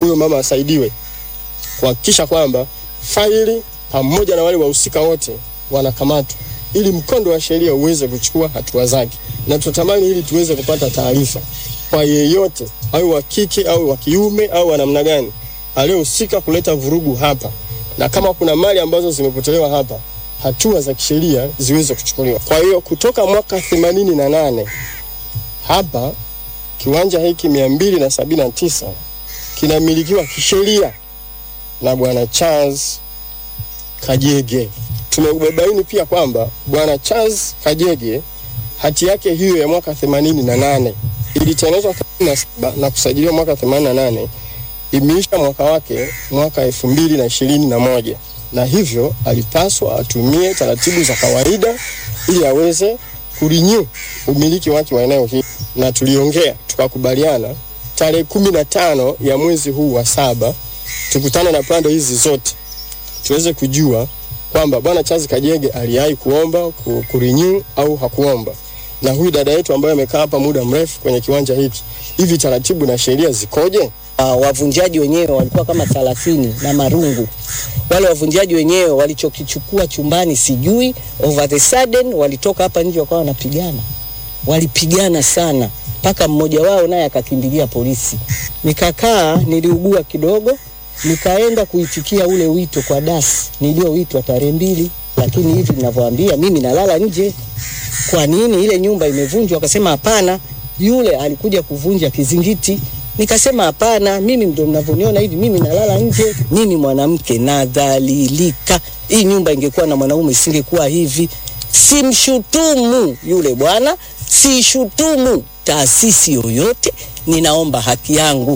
huyo mama asaidiwe kuhakikisha kwamba faili pamoja na wale wahusika wote wanakamatwa ili mkondo wa sheria uweze kuchukua hatua zake, na tunatamani ili tuweze kupata taarifa kwa yeyote au wa kike au wa kiume au wa namna gani aliyehusika kuleta vurugu hapa, na kama kuna mali ambazo zimepotelewa hapa, hatua za kisheria ziweze kuchukuliwa. Kwa hiyo kutoka mwaka themanini na nane hapa kiwanja hiki mia mbili na sabini na tisa kinamilikiwa kisheria na bwana Charles Kajege. Tumebaini pia kwamba bwana Charles Kajege hati yake hiyo ya mwaka themanini na nane ilitengenezwa na, na kusajiliwa mwaka themanini na nane imeisha mwaka wake mwaka elfu mbili na ishirini na moja na hivyo alipaswa atumie taratibu za kawaida ili aweze kurinyu umiliki wake wa eneo hili, na tuliongea tukakubaliana tarehe kumi na tano ya mwezi huu wa saba tukutane na pande hizi zote tuweze kujua kwamba bwana Charles Kajege aliwahi kuomba ku- kurenew au hakuomba, na huyu dada yetu ambaye amekaa hapa muda mrefu kwenye kiwanja hiki, hivi taratibu na sheria zikoje? Uh, wavunjaji wenyewe walikuwa kama thelathini na marungu. Wale wavunjaji wenyewe walichokichukua chumbani sijui, over the sudden walitoka hapa nje wakawa wanapigana, walipigana sana mpaka mmoja wao naye akakimbilia polisi. Nikakaa, niliugua kidogo, nikaenda kuitikia ule wito kwa dasi nilioitwa tarehe mbili, lakini hivi ninavyoambia mimi nalala nje. Kwa nini ile nyumba imevunjwa? Akasema hapana, yule alikuja kuvunja kizingiti. Nikasema hapana, mimi ndo mnavyoniona hivi, mimi nalala nje. Mimi mwanamke nadhalilika. Hii nyumba ingekuwa na mwanaume isingekuwa hivi. Simshutumu yule bwana, sishutumu taasisi yoyote, ninaomba haki yangu.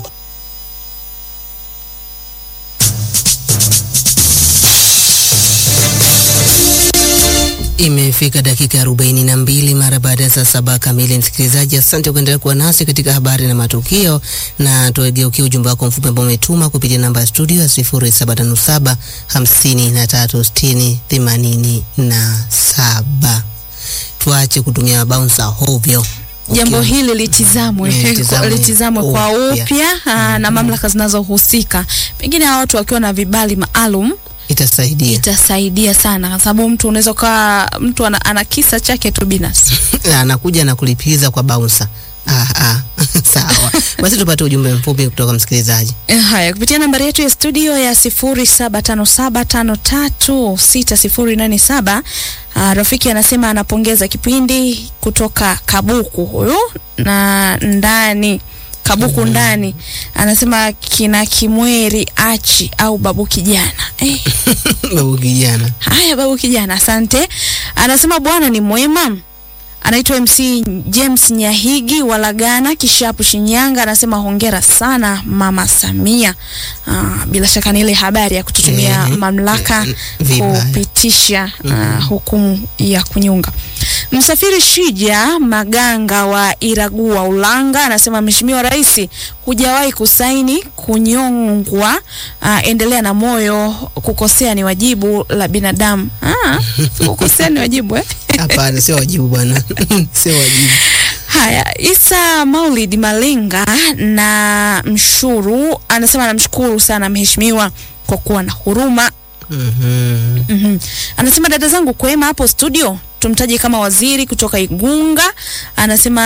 Imefika dakika arobaini na mbili mara baada ya saa saba kamili. Msikilizaji, asante kuendelea kuwa nasi katika habari na matukio, na tuegeukia ujumbe wako mfupi ambao umetuma kupitia namba ya studio ya sifuri saba tano saba hamsini na tatu sitini themanini na saba. Tuache kutumia bouncer hovyo. Jambo Ukiwa- hili litizamwe Eh, litizamwe litizamwe kwa upya. upya aa, na mamlaka zinazohusika, pengine hawa watu wakiwa na vibali maalum itasaidia itasaidia sana, kwa sababu mtu unaweza ukawa mtu ana, ana kisa chake tu binafsi. anakuja na kulipiza kwa bouncer. Ah, ah. Sawa, basi tupate ujumbe mfupi kutoka msikilizaji. Eh, Haya, kupitia nambari yetu ya studio ya sifuri saba tano saba tano tatu sita sifuri nane saba. Uh, rafiki anasema anapongeza kipindi kutoka Kabuku huyu na ndani Kabuku ndani anasema kina Kimweri Achi au babu kijana eh. Babu kijana Haya, babu kijana, asante. Anasema bwana ni mwema. Anaitwa MC James Nyahigi Walagana Kishapu Shinyanga, anasema hongera sana Mama Samia. Ah, bila shaka ni ile habari ya kututumia Mhm. mamlaka Vibaya. kupitisha ah, hukumu ya kunyonga. Msafiri Shija Maganga wa Iragua Ulanga anasema Mheshimiwa Rais, hujawahi kusaini kunyongwa. Ah, endelea na moyo, kukosea ni wajibu la binadamu. Ah, kukosea ni wajibu eh? hapana, sio wajibu bwana, sio wajibu. Haya, Isa Maulid Malenga na Mshuru anasema anamshukuru sana mheshimiwa kwa kuwa na huruma. Mhm. Mhm. Anasema dada zangu kwema hapo studio, tumtaje kama waziri kutoka Igunga. Anasema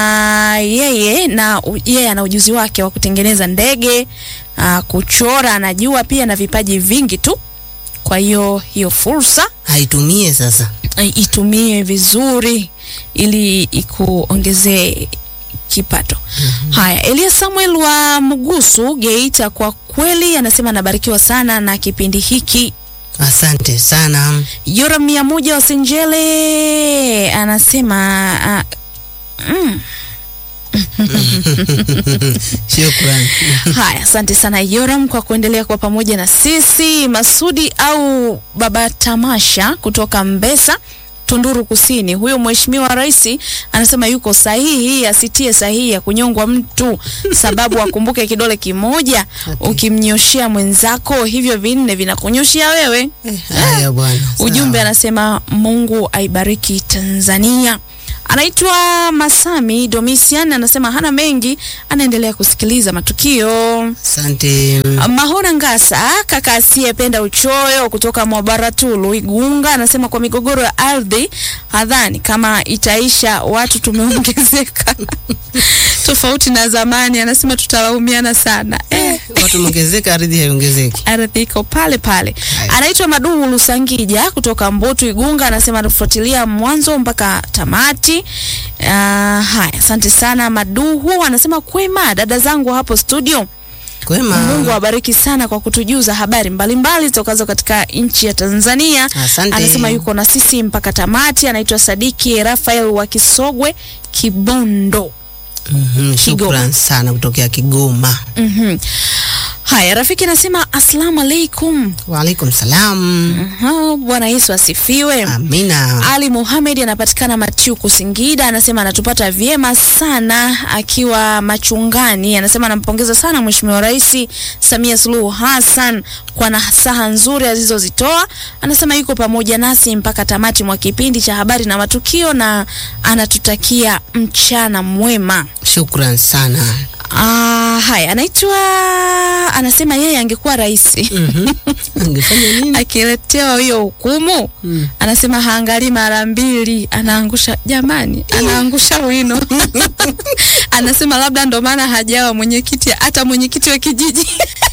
yeye na yeye ana ujuzi wake wa kutengeneza ndege, aa, kuchora anajua pia na vipaji vingi tu. Kwa hiyo hiyo fursa Haitumie sasa. eh, itumie vizuri ili ikuongezee kipato. Haya, Elia Samuel wa Mgusu Geita, kwa kweli anasema anabarikiwa sana na kipindi hiki. Asante sana. Yora mia moja wa Senjele anasema uh, mm. Shukrani. Haya, asante sana Yoram kwa kuendelea kwa pamoja na sisi. Masudi au Baba Tamasha kutoka Mbesa, Tunduru Kusini, huyo mheshimiwa rais anasema yuko sahihi, asitie sahihi ya kunyongwa mtu, sababu akumbuke kidole kimoja ukimnyoshea mwenzako, hivyo vinne vinakunyoshea wewe. Haya bwana. Ujumbe sawa. anasema Mungu aibariki Tanzania. Anaitwa Masami Domisian, anasema hana mengi, anaendelea kusikiliza matukio. Asante. Mahona Ngasa, kaka asiyependa uchoyo kutoka Mwabaratulu Igunga, anasema kwa migogoro ya ardhi hadhani kama itaisha, watu tumeongezeka tofauti na zamani. Anasema tutalaumiana sana eh. Watu mongezeka, ardhi haiongezeki. ardhi iko pale pale. Anaitwa Maduhu Lusangija kutoka Mboto Igunga, anasema anafuatilia mwanzo mpaka tamati. Uh, haya, asante sana Maduhu. Anasema kwema, dada zangu hapo studio, Kwema. Mungu awabariki sana kwa kutujuza habari mbalimbali zitokazo katika nchi ya Tanzania. Asante. Anasema yuko na sisi mpaka tamati. Anaitwa Sadiki Rafael wa Kisogwe Kibondo. Mhm, Shukran sana kutokea Kigoma. Mhm. Haya, rafiki anasema asalamu alaikum. Waalaikum salam. Aha, Bwana Yesu asifiwe. Amina. Ali Muhamed anapatikana Machuku Singida, anasema anatupata vyema sana akiwa machungani. Anasema anampongeza sana Mheshimiwa Rais Samia Suluhu Hassan kwa nasaha nzuri alizozitoa. Anasema yuko pamoja nasi mpaka tamati mwa kipindi cha habari na matukio na anatutakia mchana mwema. Shukran sana. Ah, haya, anaitwa anasema yeye angekuwa rais Angefanya nini? akiletewa hiyo hukumu Mm. anasema haangalii mara mbili, anaangusha jamani, anaangusha wino anasema labda ndo maana hajawa mwenyekiti, hata mwenyekiti wa kijiji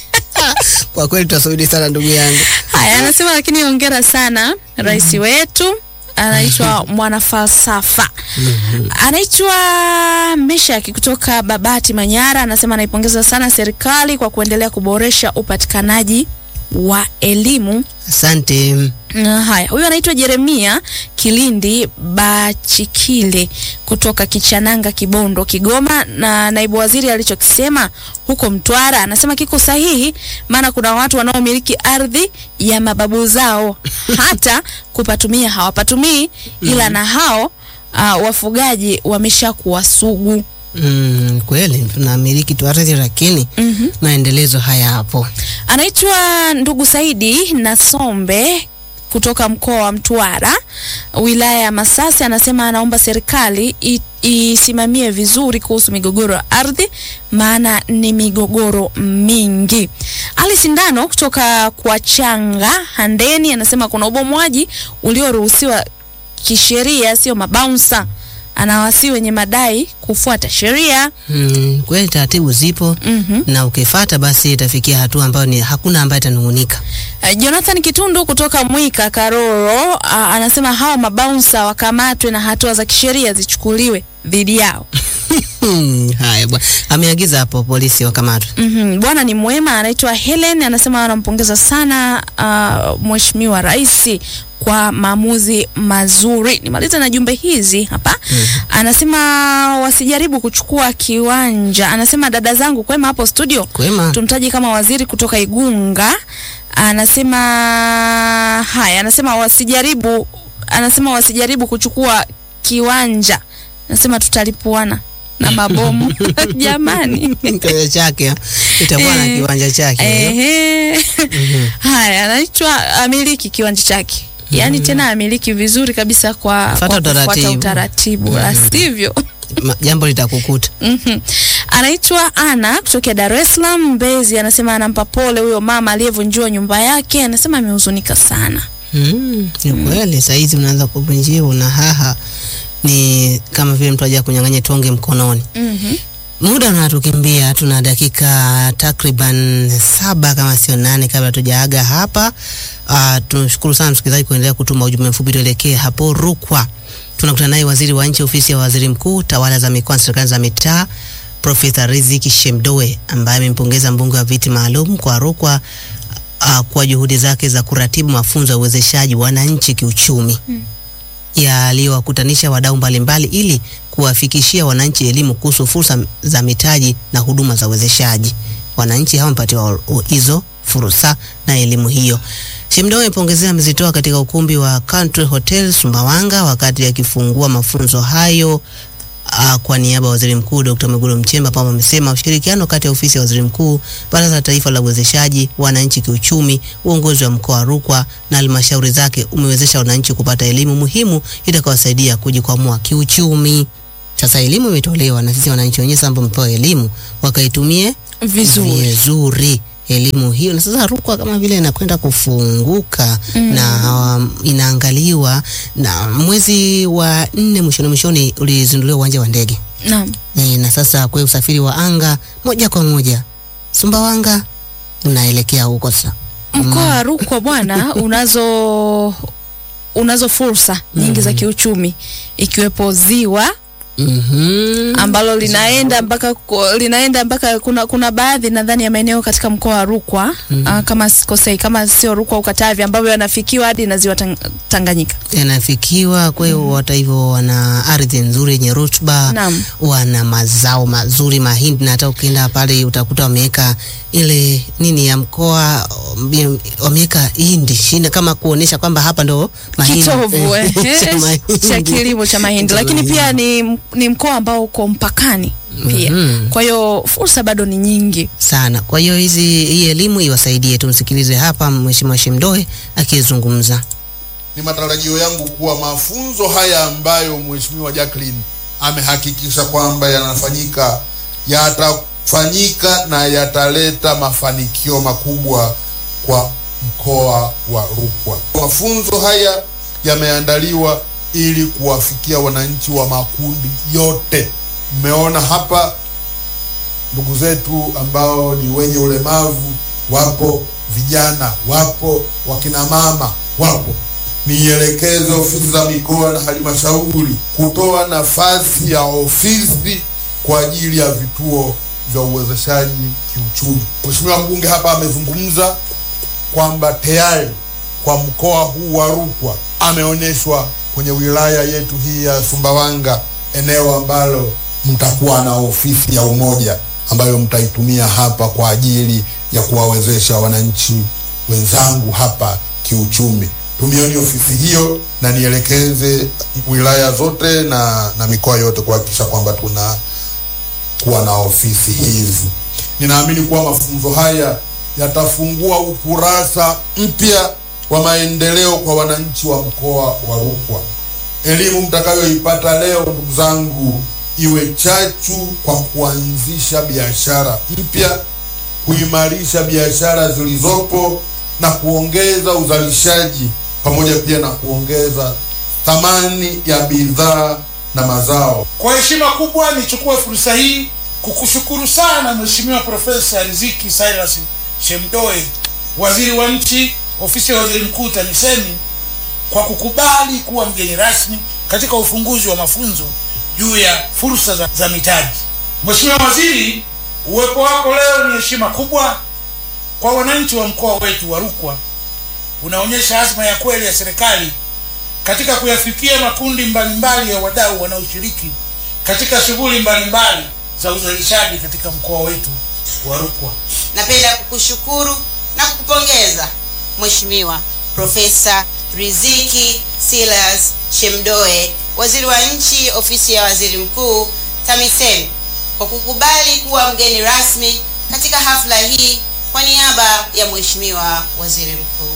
Kwa kweli tutasubiri sana ndugu yangu. haya. Anasema lakini hongera sana rais wetu anaitwa mwanafalsafa anaitwa Meshaki kutoka Babati Manyara, anasema anaipongeza sana serikali kwa kuendelea kuboresha upatikanaji wa elimu Asante. Na haya, huyu anaitwa Jeremia Kilindi Bachikile kutoka Kichananga, Kibondo, Kigoma. Na naibu waziri alichokisema huko Mtwara anasema kiko sahihi, maana kuna watu wanaomiliki ardhi ya mababu zao hata kupatumia hawapatumii, ila na hao uh, wafugaji wameshakuwa sugu. Mm, kweli tunamiliki tu ardhi lakini Mhm. maendelezo haya hapo. Anaitwa ndugu Saidi Nasombe kutoka mkoa wa Mtwara, wilaya ya Masasi. Anasema anaomba serikali i- isimamie vizuri kuhusu migogoro ya ardhi, maana ni migogoro mingi. Ali Sindano kutoka kwa Changa Handeni anasema kuna ubomwaji ulioruhusiwa kisheria, sio mabaunsa. Anawasi wenye madai kufuata sheria. Mm, kweli taratibu zipo Mhm. na ukifata basi itafikia hatua ambayo ni hakuna ambaye atanungunika. Uh, Jonathan Kitundu kutoka Mwika Karoro uh, anasema hawa mabaunsa wakamatwe na hatua za kisheria zichukuliwe dhidi yao. Hmm, haya bwana. Ameagiza hapo polisi wakamatwe. Mhm, Bwana ni mwema, anaitwa Helen, anasema anampongeza sana uh, Mheshimiwa Rais kwa maamuzi mazuri. Nimalize na jumbe hizi hapa. Anasema wasijaribu kuchukua kiwanja. Anasema dada zangu kwema hapo studio. Kwema. tumtaji kama waziri kutoka Igunga anasema haya, anasema wasijaribu, anasema wasijaribu kuchukua kiwanja, anasema tutalipuana na mabomu jamani. Kiwanja chake itakuwa na Eh, kiwanja chake. Ehe. Haya, anaitwa amiliki kiwanja chake, yaani tena amiliki vizuri kabisa kwa, Fuata kwa kufuata utaratibu. utaratibu, la sivyo Ma- Jambo litakukuta. Mhm. Anaitwa Ana kutokea Dar es Salaam Mbezi, anasema anampa pole huyo mama aliyevunjiwa nyumba yake, anasema amehuzunika sana. Mm, ni kweli saizi unaanza kuvunjiwa na haha ni kama vile mtu aja kunyang'anya tonge mkononi. Mhm. Muda unatukimbia, tuna dakika takriban saba kama sio nane kabla tujaaga hapa. Uh, tunashukuru sana msikilizaji kuendelea kutuma ujumbe mfupi. Tuelekee hapo Rukwa, tunakutana naye waziri wa nchi ofisi ya waziri mkuu tawala za mikoa na serikali za mitaa Profesa Riziki Shemdoe ambaye amempongeza mbunge wa viti maalum kwa Rukwa uh, kwa juhudi zake za kuratibu mafunzo ya uwezeshaji wananchi kiuchumi yaliyowakutanisha wadau mbalimbali ili kuwafikishia wananchi elimu kuhusu fursa za mitaji na huduma za uwezeshaji. Wananchi hao wamepatiwa o- hizo fursa na elimu hiyo. Shemdoe amepongezea amezitoa katika ukumbi wa Country Hotel Sumbawanga wakati akifungua mafunzo hayo Uh, kwa niaba ya Waziri Mkuu Dr. Mwigulu Nchemba Pamba amesema ushirikiano kati ya ofisi ya Waziri Mkuu, Baraza la Taifa la Uwezeshaji Wananchi Kiuchumi, uongozi wa mkoa wa Rukwa na halmashauri zake umewezesha wananchi kupata elimu muhimu itakayowasaidia kujikwamua kiuchumi. Sasa elimu imetolewa na sisi wananchi wenyewe sasa ambao tumepewa elimu wakaitumie Vizuri. vizuri elimu hiyo, na sasa Rukwa kama vile inakwenda kufunguka na um, inaangaliwa na mwezi wa nne mwishoni mwishoni ulizinduliwa uwanja wa ndege Naam. e, na sasa kwa usafiri wa anga moja kwa moja Sumbawanga unaelekea huko sasa. Mkoa wa Rukwa bwana, unazo unazo fursa nyingi za kiuchumi ikiwepo ziwa Mhm. ambalo linaenda mpaka ku- linaenda mpaka kuna kuna baadhi nadhani ya maeneo katika mkoa wa Rukwa ah, kama sikosei, kama sio Rukwa au Katavi ambavyo yanafikiwa hadi na ziwa Tang- Tanganyika. yanafikiwa. Kwa hiyo hata hivyo wana ardhi nzuri yenye rutuba, Naam. wana mazao mazuri, mahindi, na hata ukienda pale utakuta wameweka ile nini ya mkoa, um, wameweka hindi shina kama kuonesha kwamba hapa ndo mahindi Kitovu eh, cha mahindi. cha kilimo cha mahindi, Cha lakini mahindi. pia ni, ni mkoa ambao uko mpakani pia. Mhm. Kwa hiyo fursa bado ni nyingi. sana. Kwa hiyo hizi hii elimu iwasaidie. Tumsikilize hapa Mheshimiwa Shemdoe akizungumza. Ni matarajio yangu kuwa mafunzo haya ambayo Mheshimiwa Jacqueline amehakikisha kwamba yanafanyika yatafanyika na yataleta mafanikio makubwa kwa mkoa wa Rukwa. Mafunzo haya yameandaliwa ili kuwafikia wananchi wa makundi yote. Mmeona hapa ndugu zetu ambao ni wenye ulemavu wapo, vijana wapo, wakina mama wapo. Nielekeze ofisi za mikoa na halmashauri kutoa nafasi ya ofisi kwa ajili ya vituo vya uwezeshaji kiuchumi. Mheshimiwa mbunge hapa amezungumza kwamba tayari kwa mkoa huu wa Rukwa ameonyeshwa kwenye wilaya yetu hii ya Sumbawanga, eneo ambalo mtakuwa na ofisi ya umoja ambayo mtaitumia hapa kwa ajili ya kuwawezesha wananchi wenzangu hapa kiuchumi. Tumieni ofisi hiyo na nielekeze wilaya zote na, na mikoa yote kuhakikisha kwamba tuna kuwa na ofisi hizi. Ninaamini kuwa mafunzo haya yatafungua ukurasa mpya wa maendeleo kwa wananchi wa mkoa wa Rukwa. Elimu mtakayoipata leo, ndugu zangu, iwe chachu kwa kuanzisha biashara mpya, kuimarisha biashara zilizopo na kuongeza uzalishaji pamoja pia na kuongeza thamani ya bidhaa na mazao. Kwa heshima kubwa nichukue fursa hii kukushukuru sana Mheshimiwa Profesa Riziki Cyrus Shemdoe, waziri wa nchi, ofisi ya waziri mkuu TAMISEMI, kwa kukubali kuwa mgeni rasmi katika ufunguzi wa mafunzo juu ya fursa za, za mitaji. Mheshimiwa Waziri, uwepo wako leo ni heshima kubwa kwa wananchi wa mkoa wetu wa Rukwa. Unaonyesha azma ya kweli ya serikali katika kuyafikia makundi mbalimbali ya wadau wanaoshiriki katika shughuli mbalimbali za uzalishaji katika mkoa wetu wa Rukwa. Napenda kukushukuru na kukupongeza Mheshimiwa Profesa Riziki Silas Shemdoe, Waziri wa Nchi, Ofisi ya Waziri Mkuu, TAMISEMI, kwa kukubali kuwa mgeni rasmi katika hafla hii kwa niaba ya Mheshimiwa Waziri Mkuu.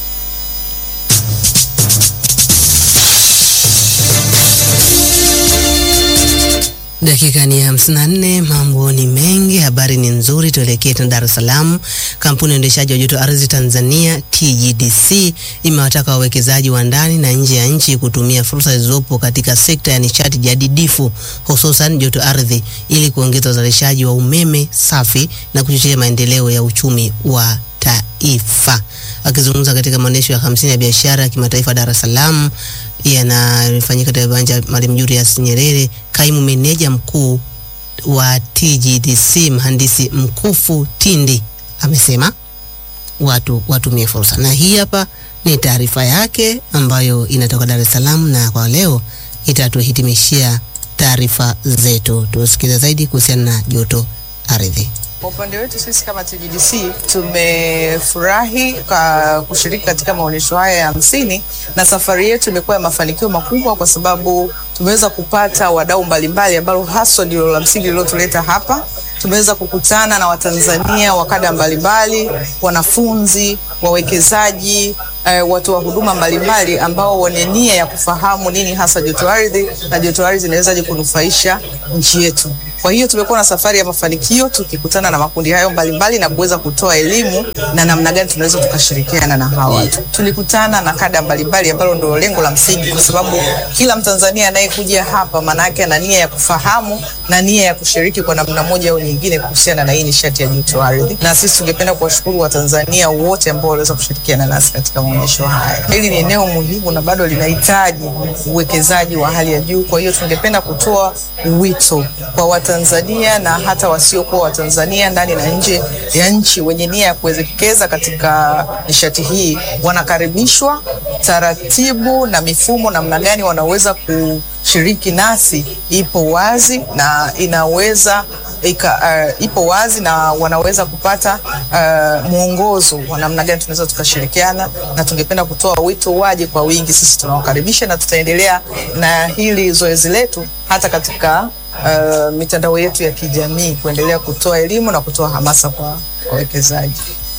Dakika ni hamsini na nne. Mambo ni mengi, habari ni nzuri. Tuelekee tena Dar es Salaam. Kampuni ya uendeshaji wa joto ardhi Tanzania TGDC imewataka wawekezaji wa ndani na nje ya nchi kutumia fursa zilizopo katika sekta ya nishati jadidifu hususan joto ardhi ili kuongeza uzalishaji wa umeme safi na kuchochea maendeleo ya uchumi wa taifa. Akizungumza katika maonyesho ya hamsini ya biashara ya kimataifa Dar es Salaam yanayofanyika katika viwanja Mwalimu Julius Nyerere, kaimu meneja mkuu wa TGDC mhandisi Mkufu Tindi amesema watu watumie fursa, na hii hapa ni taarifa yake ambayo inatoka Dar es Salaam, na kwa leo itatuhitimishia taarifa zetu. Tusikize zaidi kuhusiana na joto ardhi. Kwa upande wetu sisi kama TGDC tumefurahi ka kushiriki katika maonyesho haya ya hamsini, na safari yetu imekuwa ya mafanikio makubwa kwa sababu tumeweza kupata wadau mbalimbali ambalo haswa ndilo la msingi lililotuleta hapa. Tumeweza kukutana na Watanzania wa kada mbalimbali, wanafunzi, wawekezaji, eh, watoa huduma mbalimbali ambao wana nia ya kufahamu nini hasa joto ardhi na joto ardhi inawezaje kunufaisha nchi yetu. Kwa hiyo tumekuwa na safari ya mafanikio tukikutana na makundi hayo mbalimbali na kuweza kutoa elimu na namna gani tunaweza tukashirikiana na hawa watu. Tulikutana na kada mbalimbali ambalo ndio lengo la msingi, kwa sababu kila Mtanzania anayekuja hapa maana yake ana nia ya kufahamu na nia ya kushiriki kwa namna moja au nyingine kuhusiana na hii nishati ya joto ardhi, na sisi tungependa kuwashukuru Watanzania wote ambao waliweza kushirikiana nasi katika maonyesho haya. Hili ni eneo muhimu na bado linahitaji uwekezaji wa hali ya juu. Kwa hiyo tungependa kutoa wito kwa Watanzania na hata wasiokuwa Watanzania ndani na nje ya nchi wenye nia ya kuwekeza katika nishati hii, wanakaribishwa. Taratibu na mifumo namna gani wanaweza kushiriki nasi ipo wazi na inaweza ika, uh, ipo wazi na wanaweza kupata uh, mwongozo wa namna gani tunaweza tukashirikiana, na tungependa kutoa wito waje kwa wingi. Sisi tunawakaribisha na tutaendelea na hili zoezi letu hata katika uh, mitandao yetu ya kijamii kuendelea kutoa elimu na kutoa hamasa kwa wawekezaji.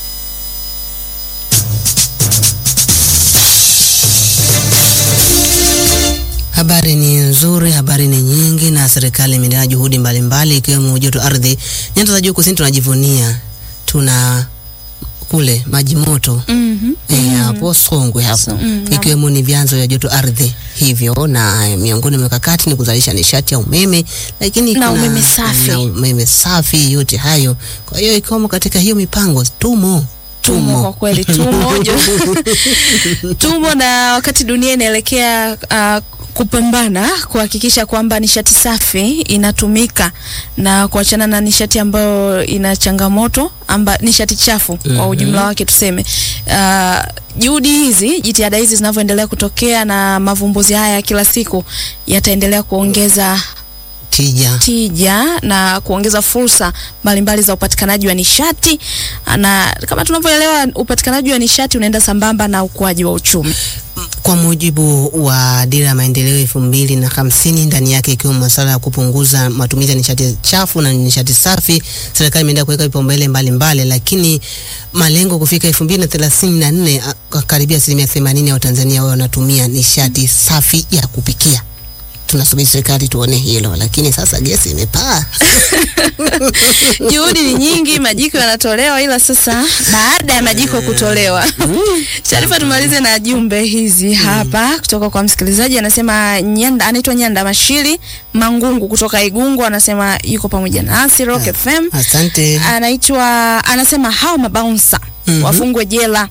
Habari ni nzuri, habari ni nyingi, na serikali imeendelea juhudi mbalimbali ikiwemo joto ardhi. Nyanda za juu kusini tunajivunia, tuna kule maji moto Mhm. eh, hapo Songwe hapo mm, ikiwemo ni vyanzo vya joto ardhi hivyo, na eh, miongoni mwa mikakati ni kuzalisha nishati ya umeme, lakini Na kuna- umeme safi. na umeme safi, yote hayo. Kwa hiyo ikiwemo katika hiyo mipango tumo tumo kwa kweli tumo jo- tumo na wakati dunia inaelekea uh, kupambana kuhakikisha kwamba nishati safi inatumika na kuachana na nishati ambayo ina changamoto amba, nishati chafu kwa ujumla wake tuseme. Uh, juhudi hizi, jitihada hizi zinavyoendelea kutokea na mavumbuzi haya kila siku yataendelea kuongeza tija. tija na kuongeza fursa mbalimbali za upatikanaji wa nishati, na kama tunavyoelewa upatikanaji wa nishati unaenda sambamba na ukuaji wa uchumi. Kwa mujibu wa dira ya maendeleo elfu mbili na hamsini, ndani yake ikiwemo masuala ya kupunguza matumizi ya nishati chafu na nishati safi, serikali imeenda kuweka vipaumbele mbalimbali, lakini malengo kufika elfu mbili na thelathini na nne a- karibia asilimia themanini ya Watanzania wao wanatumia nishati safi ya kupikia. Tunasubiri serikali tuone hilo, lakini sasa gesi imepaa. Juhudi ni nyingi, majiko yanatolewa, ila sasa baada ya majiko kutolewa, Sharifa, tumalize na jumbe hizi hapa kutoka kwa msikilizaji. Anasema Nyanda, anaitwa Nyanda Mashiri Mangungu kutoka Igungu, anasema yuko pamoja nasi Rock FM. Asante. anaitwa anasema hao mabaunsa Mhm. wafungwe jela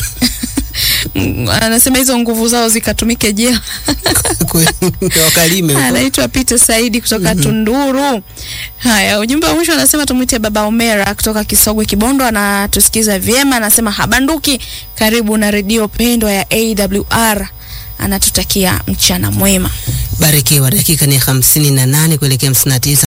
Mm, anasema hizo nguvu zao zikatumike jela. Wakalime huko. Anaitwa Peter Saidi kutoka Tunduru. Haya, ujumbe wa mwisho anasema tumwite Baba Omera kutoka Kisogwe Kibondo, anatusikiza vyema. Anasema habanduki, karibu na redio pendwa ya AWR. Anatutakia mchana mwema. Barikiwa. Dakika ni hamsini na nane kuelekea hamsini na tisa.